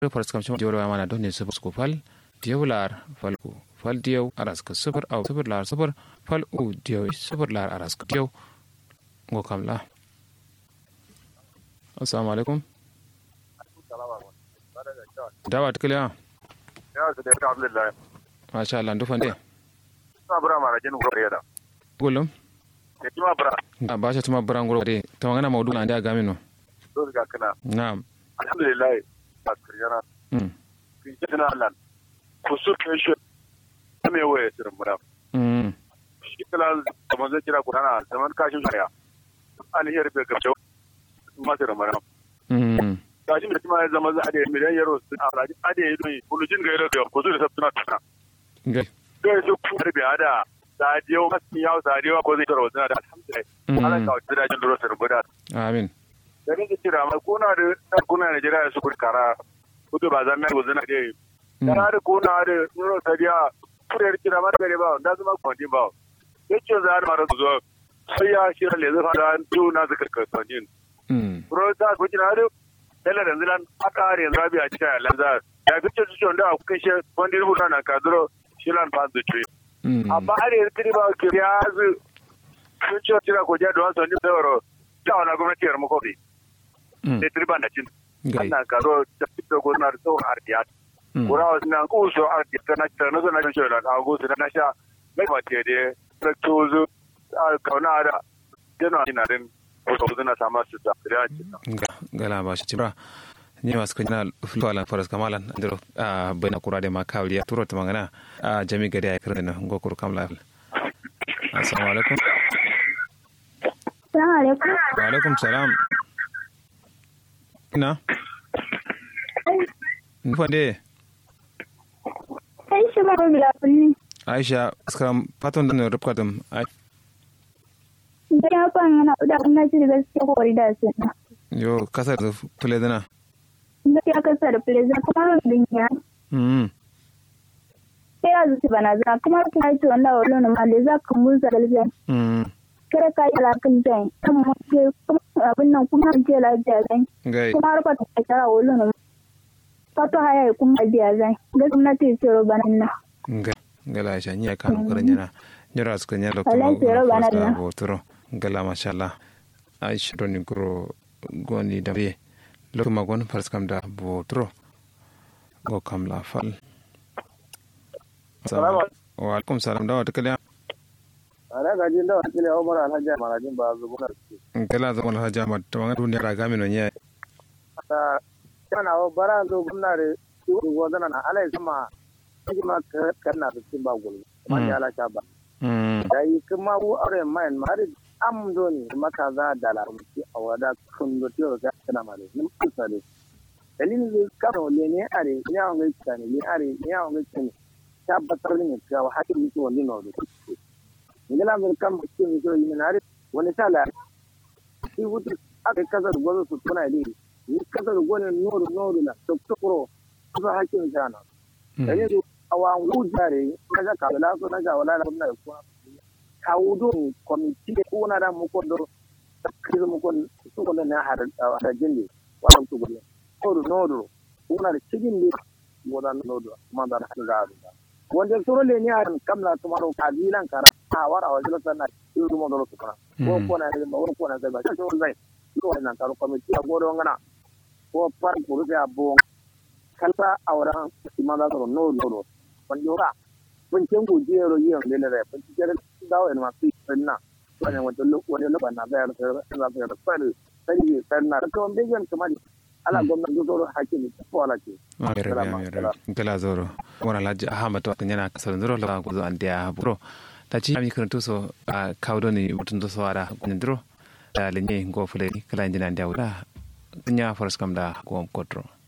faras kam shima joro mana don ne sufur ko fal diyaw lar fal ko fal diyaw aras ka sufur aw sufur lar sufur fal u diyaw sufur lar aras ka diyaw ngo kam la assalamu alaikum dawa tikliya ya su da alhamdulillah masha Allah ndu fande ma bura mara jin gore da gulum ke kima bura a ba shi tuma buran guro de to ngana mawdu na da gamino to ga kana na'am alhamdulillah ba kiriyana mm kin ji na Allah ku su ke shi me waye sirrin mura mm shi kala kamar zai kira ku na zaman kashin shari'a alheri bai gabce ma sirrin mura mm kashi da kuma ya zama za a da miliyan yaro su a raji a da ya yi bulujin ga yaro da ku su da sabtuna tuna gai kai su ku harbi ada sadiyo masu yawo sadiyo ko zai tara wasu da alhamdulillah ana kawo da jin duro sirrin mura amin da nake kira mai kuna da ɗan kuna Najeriya da su kuri kara kudu ba zan mai guzina da yi. Kana da kuna da nuna sadiya kuriyar kira mara gare ba da zama kwanci ba. Yake za a mara zuwa sai ya shirya le zai fara juna zikar kasuwanin. mm Kuro ta kuci na da dala da zilan aka hari yanzu rabi a cikin yalan za ya fi ce su da a kuka shi wanda ya rubuta na kaduro shilan fa su ce. mm Amma har yanzu kiri ba ke ya zu sun ce tira ko jadu wasu wani sauro ta wani gwamnati yar makobi. mm Ne tiri ba na cin. gai ana karo da fito gona da tsohon ardiya mm kura wasu na kuso ardiya ta na ta na zo na shi da a gusu na sha mai mace da traktozu a kauna da jana ina din wasu wasu na sama su da ya ce ga gala ba shi cibra ni masu kunya fulala faras kamalan ndiro a bayna kura de ma kawliya turo to mangana a jami gade ay kirne no ngokur kam la assalamu alaikum Assalamu alaikum. wa alaikum salam ina nufande Sai shi ma bila kulli. aisha skram paton da rubkatum ai Da ya fan yana da kuma shi da gaskiya ko da su. yo kasar da tule dana Da ya kasa da plaza kuma din ya. mm Sai ya zuci bana za kuma kuma ce wannan wannan ma da za ka mun zalal zan. mm Kare ka yi alakan zan. Kuma ke abin nan kuma ce lafiya zan. gai Kuma har ka ta kara wannan. Fato haya kuma biya zan. Ga gwamnati ce ro banan na. gai gala aisha ni kan kuran yana nyora suka nya da Wallahi tsoro bana kuma da. botoro gala mashallah aisha doni gro goni da be lokuma gon fars kam da botoro go kam la fal Salamu wa alaikum salam da wata kaliya ana gajin da wakil ya umar alhaji marajin ba zubu na su gala zaman haja ma to ngadu ne raga mi no nya ta kana wa bara zo gumna da su gozana na alai sama kuma kana da cin ba gulu Mm. ya ala ba mm da yi kuma wu aure mayan mari am do ni maka za da la muti a wada kun do tiyo ga kana male nim kusale dalilin ne ka no le ne are ya on ga tsane ne are ya on ga tsane ta batar ne ka wa hakki ni to ni no do ni la mun kam ki ni to yi na are wani sala shi wutu aka kasar gozo su tuna ne ni kasar gozo noru noru na to to pro ba hakkin jana da yanzu a wa wujare na ga kabila so na ga wala na ko kawudo komiti de kuna da mu kondo kizo mu kon su kondo na har har jindi wannan su gulle nodo nodo kuna da cikin ne godan nodo ma da har ga da wanda soro le ni har kamla tumaro kabilan kana a wara wa jilo sanna yuru mo dolo kana ko ko na da ko ko na da ba so zai ko na karo komiti a godo ngana ko par kuru ya bo kalfa auran imanda soro nodo nodo wanda ra bincin gujiyar yin lelere bincin dawo en masu sanna wani wata wani loba na bayar da bayar da fari sai sanna da kuma bijan kuma ala gwamnati da zoro hakimi ko ala ce mere mere gala zoro wona laji ahmad to nyana kasal zoro la ko zo andia bro ta ci mi kan to so a kawdo ni mutun to so ara kun dro da lenye go fule kala injina andia wala nya foras kam da ko kodro